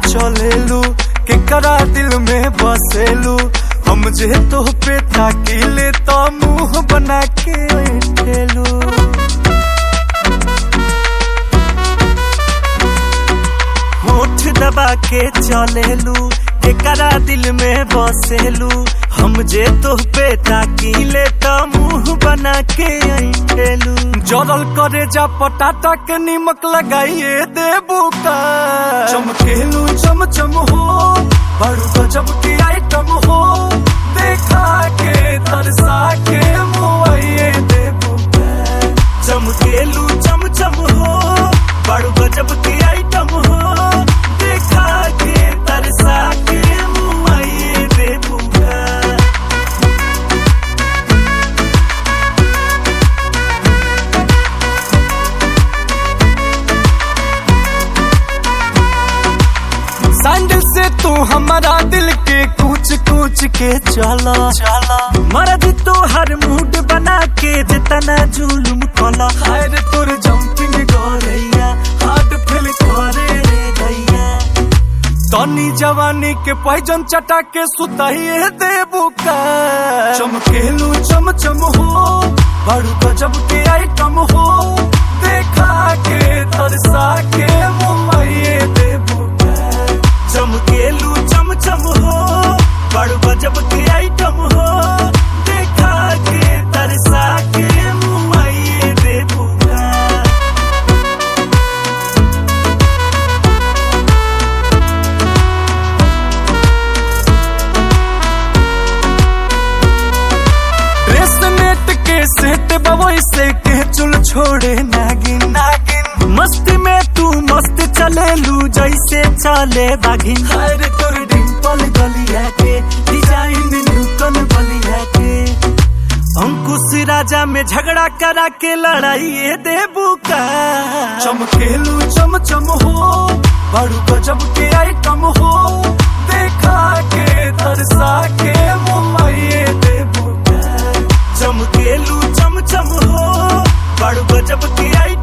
चलेलू केकरा दिल में बसेलू हम जे तो पे ताकीले तो मुंह बना के ठेलू होठ दबा के चलेलू केकरा दिल में बसेलू हम जे तो पे ताकीले तो मुंह बना के ठेलू जरल करे जा पटाटा के निमक लगाइए देबू का चमकेलू चम चम हो बड़ू गजब की आइटम हो देखा के तरसा के मुआइए देबू का चमकेलू चम चम हो बड़ू गजब की आइटम हो देखा के तरसा के मुआइए देबू का सैंडल से तू हमारा दिल के कूच कूच के चला चला मर्द तो हर मूड बना के जितना जुलुम कला हायर तोर जंपिंग गोरैया हार्ट फील करे रे गैया तनी जवानी के पैजन चटा के सुताइए देबू का चमकेलू चम चम हो बड़ू गजब के आइटम हो देखा के तरसा के मुआइए देबू का चमकेलू चम चम हो बड़ गजब के आइटम हो देखा के तरसा के मुआइए देबू का ड्रेस नेट के सेट बवई से के चुल छोड़े नागिन नागिन मस्ती में तू मस्त चलेलू जैसे चले बागिन हर तोर डिंपल गलिया के डिजाइन न्यूटन बलिया के अंकुश राजा में झगड़ा करा के लड़ाई देबू का चमकेलू चम चम हो बड़ू गजब के आइटम हो देखा के तरसा के मुआइए देबू का चमकेलू चम चम हो बड़ू गजब के आइटम